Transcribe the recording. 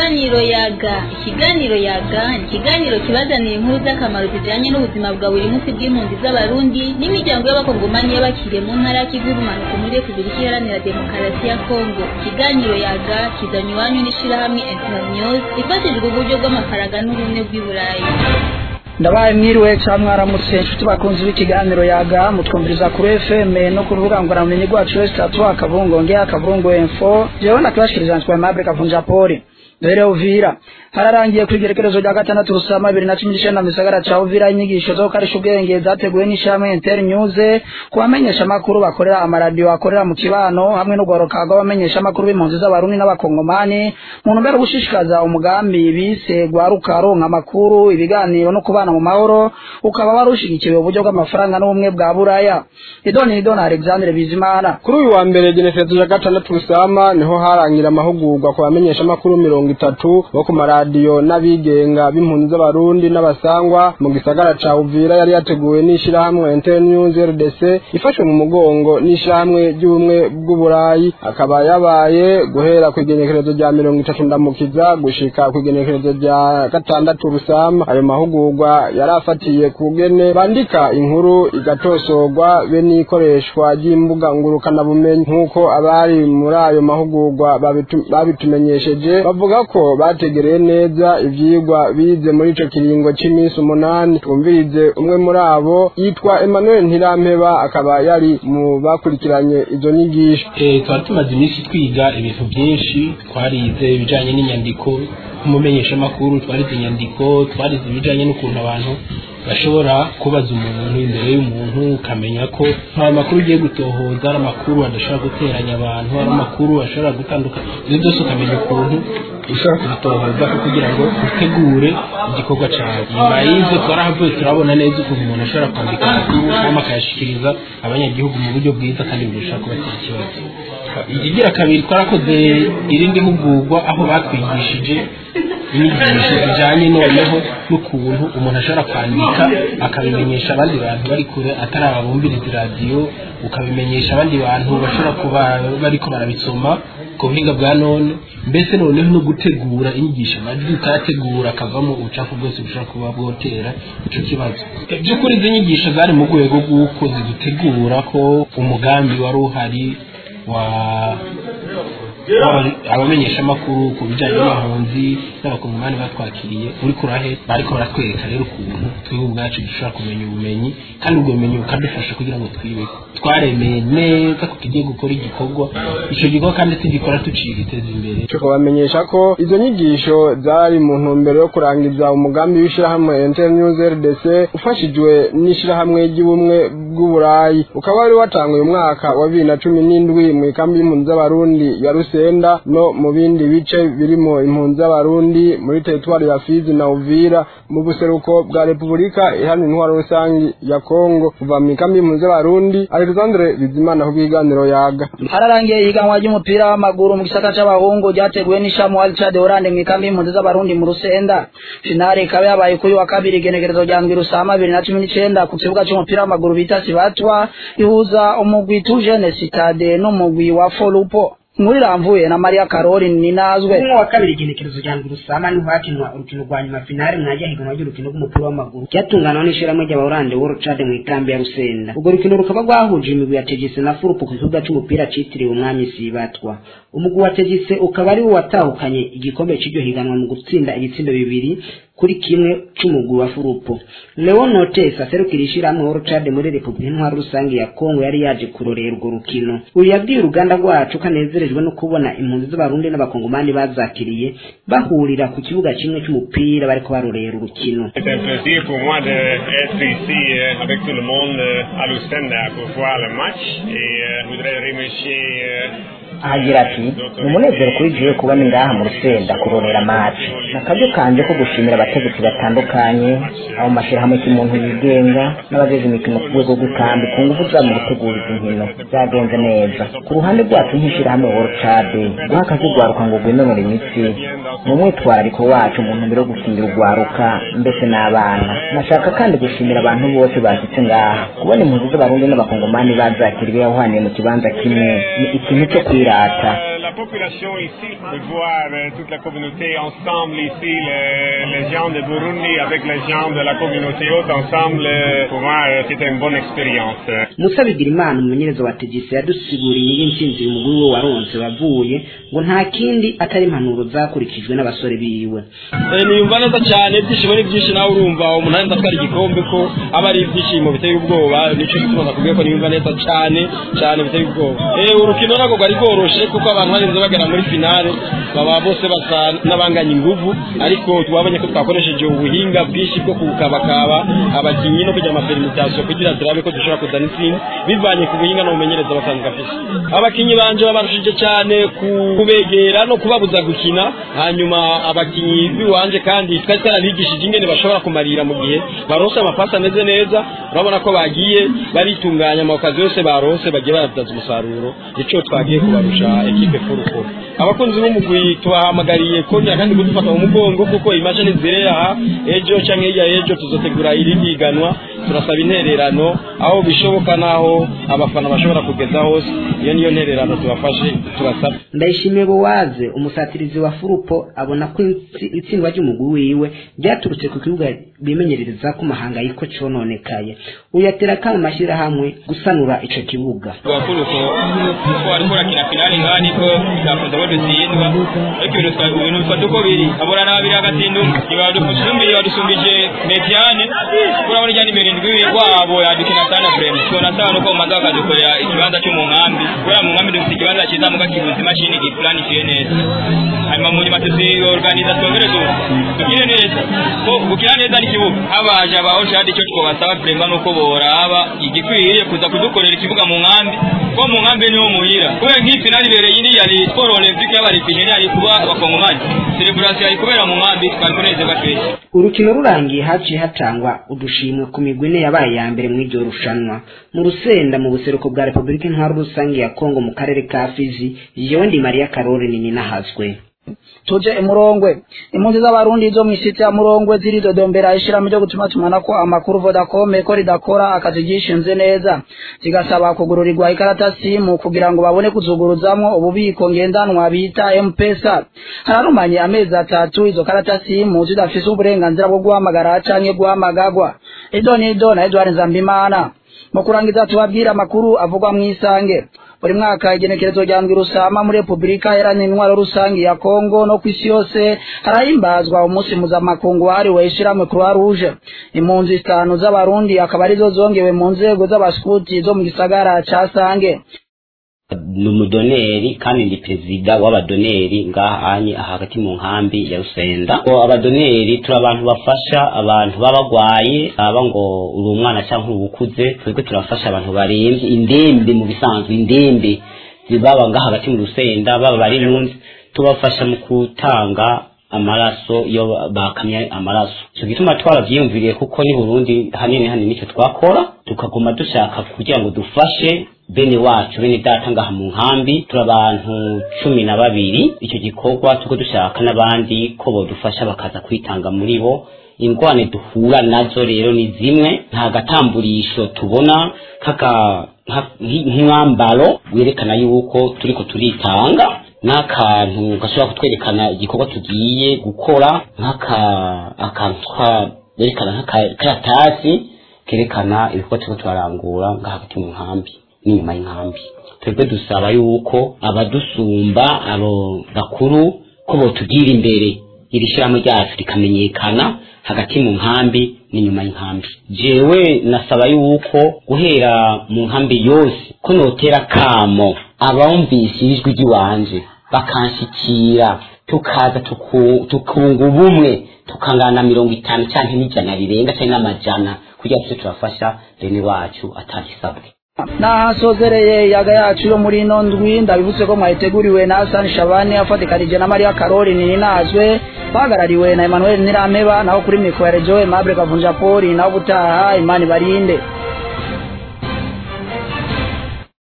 ikiganiro yaga ikiganiro yaga ni ikiganiro kibazanira inkuru z'akamaro zijyanye n'ubuzima bwa buri munsi bw'impunzi z'abarundi n'imiryango y'abakongomani y'abakiriye mu ntara ya kivu ibumanuka muri repubulika iharanira demokarasi ya kongo ikiganiro yaga kizanye iwanyu n'ishyirahamwe internews ifashijwe uburyo bw'amafaranga n'ubumwe bw'i burayi ndabaye mwiriwe cyangwa mwaramutse inshuti bakunzi b'ikiganiro yaga mutwumviriza kuri fm no ku rubuga ngororabumenyi rwacu wese tatu akavungo nge akavungo info jewe nakibashikiriza nswe mabure kavunja poli dore uvira hararangiye ku igerekerezo rya gatandatu rusama bibiri na cumi n'icenda mu gisagara ca uvira inyigisho zo gukarisha ubwenge zateguwe n'ishirahamwe inter news ku bamenyesha amakuru bakorera amaradiyo akorera mu kibano hamwe n'ugwaruka rw'abamenyesha amakuru b'impunzi z'abarundi n'abakongomani mu ntumbero yo gushishikaza umugambi bise gwaruka ronka amakuru ibiganiro no kubana mu mahoro ukaba wari ushigikiwe uburyo bw'amafaranga n'ubumwe bwa buraya idoni idoni alexandre bizimana kuri uyu wa mbere genekerezo ya gatandatu rusama niho harangira amahugurwa ku bamenyesha amakuru mirongo itatu bo ku maradiyo n'abigenga b'impunzi z'abarundi n'abasangwa mu gisagara ca uvira yari yateguwe n'ishirahamwe internews rdc ifashwe mu mugongo n'ishirahamwe ry'ubumwe bw'uburayi akaba yabaye guhera ku igenekerezo rya mirongo itatu ndamukiza gushika ku igenekerezo rya gatandatu rusama ayo mahugurwa yari afatiye ku gene bandika inkuru igatosorwa be n'ikoreshwa ry'imbuga ngurukanabumenyi nk'uko abari muri ayo mahugurwa babitu- babitumenyesheje bavuga ko bategereye neza ivyigwa bize muri ico kiringo c'iminsi umunani twumvirize umwe muri abo yitwa Emmanuel Ntirampeba akaba yari mu bakurikiranye izo nyigisho Eh, twari tumaze iminsi twiga ibintu byinshi twarize ibijyanye n'inyandiko nk'umumenyeshamakuru twarize inyandiko twarize ibijyanye n'ukuntu abantu bashobora kubaza umuntu imbere y'umuntu ukamenya ko nta makuru ugiye gutohoza ari amakuru adashobora guteranya abantu ari amakuru ashobora gutandukanya ibyo byose ukamenya ukuntu ushobora kubitohoza kugira ngo utegure igikorwa cyawe nyuma y'ibyo twarahavuye turabona neza ukuntu umuntu ashobora kwandika amakuru hanyuma akayashikiriza abanyagihugu mu buryo bwiza kandi burushaho kubatera ikibazo ikigira kabiri twarakoze irindi hugurwa aho batwigishije inyigisho zijyanye noneho n'ukuntu umuntu ashobora kwandika akabimenyesha abandi bantu bari kure atari ababumviriza iradiyo ukabimenyesha abandi bantu bashobora kuba bariko barabisoma ku buhinga bwa none mbese noneho no gutegura inyigisho amajwi ukayategura akavamo ubucafu bwose bushobora kuba bwotera ico kibazo Eh, by'ukuri izi nyigisho zari mu rwego rw'uko zidutegura ko umugambi wari uhari wa wa- abamenyeshamakuru ku bijyanye n'impunzi n'abakongomani batwakiriye uri kurahe bariko baratwereka rero ukuntu twebwe ubwacu dushobora kumenya ubumenyi kandi ubwo bumenyi bukadufasha kugira ngo twibeko twaremeye neza ko tugiye gukora igikorwa ico gikorwa kandi tugikora tuciye giteza imbere cyo kubamenyesha ko izo nyigisho zari mu ntumbero yo kurangiza umugambi w'ishirahamwe internews rdc ufashijwe n'ishirahamwe ry'ubumwe bw'uburayi ukaba wari watanguye umwaka wa bibiri na cumi n'indwi mu ikambi y'impunzi z'abarundi ya rusenda no mu bindi bice birimo impunzi z'abarundi muri teritwari ya fizi na uvira mu buseruko bwa repubulika iharanira intwaro rusangi ya kongo kuva mu ikambi y'impunzi z'abarundi alexandre bizimana ku bw'iganiro yaga hararangiye ihiganwa ry'umupira w'amaguru mu gisata c'abahungu ryateguwe n'ishamu Alchade Oranje mu ikambi y'impunzi z'abarundi mu Rusenda finale ikaba yabaye kuri wa kabiri igenekerezo rya ndwi rusama bibiri na cumi n'icenda ku kibuga c'umupira w'amaguru bita Sibatwa ihuza umugwi Tujene Citade n'umugwi wa Folupo muri ramvuye na Maria Karori ninazwe umwe wa kabiri igenekerezo rya ndwi rusama niho hakinwa urukino rwa nyuma finale mwajya higanwa ry'urukino rw'umupira w'amaguru ryatunganwa n'ishirahamwe ry'abahorande World Chad mu ikambi ya Rusenda urwo rukino rukaba rwahuje imigwi ya Tegese na Furupo ku kibuga c'umupira citiriwe umwami Sibatwa umugwi wa Tegese ukaba ari wo watahukanye igikombe c'iryo higanwa mu gutsinda ibitsindo bibiri kuri kimwe c'umugwi wa Furupo Leon Notes aserukira ishirahamwe World Chad muri Repubulika Intwaro Rusange ya Kongo yari yaje kurorera urwo rukino uyu yabwiye uruganda rwacu ko anezerejwe no kubona impunzi z'abarundi n'abakongomani bazakiriye bahurira ku kibuga kimwe c'umupira bariko barorera urukino C'est un plaisir pour moi d'être ici euh, avec tout le monde euh, à Lucenda pour voir le match et euh, je voudrais remercier euh, ahagira ati ni umunezero kuri jewe kuba ni ngaha mu rusenda kurorera match ni akaryo kanje ko gushimira abategetsi batandukanye abo mu mashyirahamwe cy'umuntu yigenga n'abajeje imikino ku rwego rw'ikambi ku ngufu zabo mu gutegura izi nkino byagenze neza ku ruhande rwacu nk'ishyirahamwe World Chad guha akazi rwaruka ngo rwinonore imitsi ni umwitwarariko wacu mu ntumbero yo gukingira urwaruka mbese n'abana nashaka kandi gushimira abantu bose bashyitse ngaha kubona impunzi z'abarundi n'abakongomani bazakiriwe yahwaniye mu kibanza kimwe ni ikintu cyo kwirata la population ici, de voir euh, toute la communauté ensemble ici, les, les gens de Burundi avec les gens de la communauté haute ensemble, euh, pour moi, euh, c'était une bonne expérience. musa bigirimana umumenyereza wa tegisi yadusiguriye y'intsinzi umugwi we waronse wavuye ngo nta kindi atari impanuro zakurikijwe n'abasore biwe niyumva neza cyane ibyishimo ni byinshi nawe urumva umuntu arenda atwara igikombe ko aba ari ibyishimo biteye ubwoba nicyo gituma nakubwiye ko niyumva neza cyane cyane biteye ubwoba urukino ntabwo rwari rworoshe kuko abantu barinze bagera muri finale baba bose basa n'abanganya inguvu ariko twabonye ko twakoresheje ubuhinga bwinshi bwo kukabakaba abakinnyi no kugira amaperimitasiyo kugira turabe ko dushobora kuzana intsinzi bivanye ku buhinga n'ubumenyereza basanzwe afite abakinnyi banje babarushije cyane kubegera no kubabuza gukina hanyuma abakinnyi biwanje kandi twari twarabigishije ingene bashobora kumarira mu gihe baronse amapasi ameze neza urabona ko bagiye baritunganya amakazi yose baronse bagiye barabyaza umusaruro icyo twagiye kubarusha ekipe furukuru abakunzi b'umugwi tubahamagariye kongera kandi kudufata mu mugongo kuko imashini zirera aha ejo cyangwa hirya y'ejo tuzotegura irindi higanwa turasaba intererano aho bishoboka n'aho abafana bashobora kugeza hose iyo niyo ntererano tubafashe turasaba ndayishimiye buwaze umusatirizi wa furupo abona ko itsindwa ry'umugwi wiwe ryaturutse ku kibuga bimenyerereza ko mahanga yiko cononekaye uyatera kama mashyirahamwe gusanura ico kibuga furupo kuko ariko urakina finali ngaha niko byakunze ko dutsindwa ariko ibintu twa- ibintu bifata uko biri abura n'abiri agatsinda umwe ibadusumbije badusumbije mediane urabona ijya nimero indwi wabo yadukina sana frame tubona sawa nuko mumaze bakadukorera ikibanza cyo mu nkambi kubera mu nkambi dufite ikibanza cyiza muga kibuze imashini giplanifiye neza hanyuma mu nyuma tuziorganiza twongere tu tugire neza ko gukina neza n'ikibuga habaje abaho shadi icyo twabasaba frema nuko boraba igikwiriye kuza kudukorera ikibuga mu nkambi ko mu nkambi niho muhira kubera nk'iyi finali ibereye iri yari sport olympique y'abaripineri yari kuba abakongomani celebration yari kubera mu nkambi twari kunezerwa twese urukino rurangiye haciye hatangwa udushimwe ku migwi ine yabaye ya mbere mu iryo rushanwa mu rusenda mu buseruko bwa repubulika intwaro rusange ya kongo mu karere ka fizi jewe ndi mariya karori nini nahazwe tuje imurongwe impunzi z'abarundi zo mw'isiti ya murongwe ziridodombera ishirahamwe ryo gutuma tumanako amakuru vodacom ko ridakora akazi gishinze neza zigasaba kugururirwa ikarata simu kugira ngo babone kuzuguruzamwo ububiko ngendanwa bita mpesa hararumanye amezi atatu izo karata simu zidafise uburenganzira bwo guhamagara canke guhamagagwa ido nido na edward nzambimana mu kurangiza tubabwira amakuru avugwa mw'isange buri mwaka igenekerezo rya ndwi rusama muri repubulika iharanira intwaro rusange ya kongo no ku isi yose harahimbazwa umunsi mpuzamakungu wahariwe ishirahamwe croix rouge impunzi zitanu z'abarundi akaba arizo zongewe mu nzego z'abaskuti zo mu gisagara ca sange ni umudoneri kandi ndi perezida w'abadoneri ngaha anye aha hagati mu nkambi ya rusenda Ko abadoneri turi abantu bafasha abantu baba bagwaye aba ngo uri umwana cyangwa uri ukuze twebwe turafasha abantu barembye indembe mu bisanzwe indembe zibaba ngaha hagati mu rusenda baba bari nunzi tubafasha mu gutanga amaraso iyo bakamye amaraso icyo gituma twarabyiyumviriye kuko ni burundi hanini hanini nicyo twakora tukaguma dushaka kugira ngo dufashe bene wacu bene data ngaha mu nkambi turi abantu cumi na babiri icyo gikorwa tuko dushaka n'abandi ko bodufasha bakaza kwitanga muri bo ingwane duhura nazo rero ni zimwe nta gatamburisho tubona nk'aka- nka- nk'umwambaro werekana yuko turiko turitanga n'akantu gashobora kutwerekana igikorwa tugiye gukora nk'aka akantu twa- berekana nk'akaratasi kerekana ibikorwa turiko turarangura ngaha hagati mu nkambi n'inyuma y'inkambi twebwe dusaba yuko abadusumba abo bakuru ko botugira imbere iri shyirahamwe ryacu rikamenyekana hagati mu nkambi n'inyuma y'inkambi jewe nasaba yuko guhera mu nkambi yose ko notera kamo abumvise ijwi ry'iwanje bakanshikira tukaza tuku- tukunga ubumwe tukangana mirongo itanu cyangwa n'ijana rirenga cyangwa n'amajana kugira ngo tuze turafasha bene wacu atahisabwe nahasozereye yaga yacu yo muri ino ndwi ndabibutse ko mwayiteguriwe na Hassan Shabani afatikanije na Maria Karoli Ninazwe bahagarariwe na Emmanuel Nirameba naho kuri mikoro ya Joe Mable Kavunja Poli naho gutaha Imani Barinde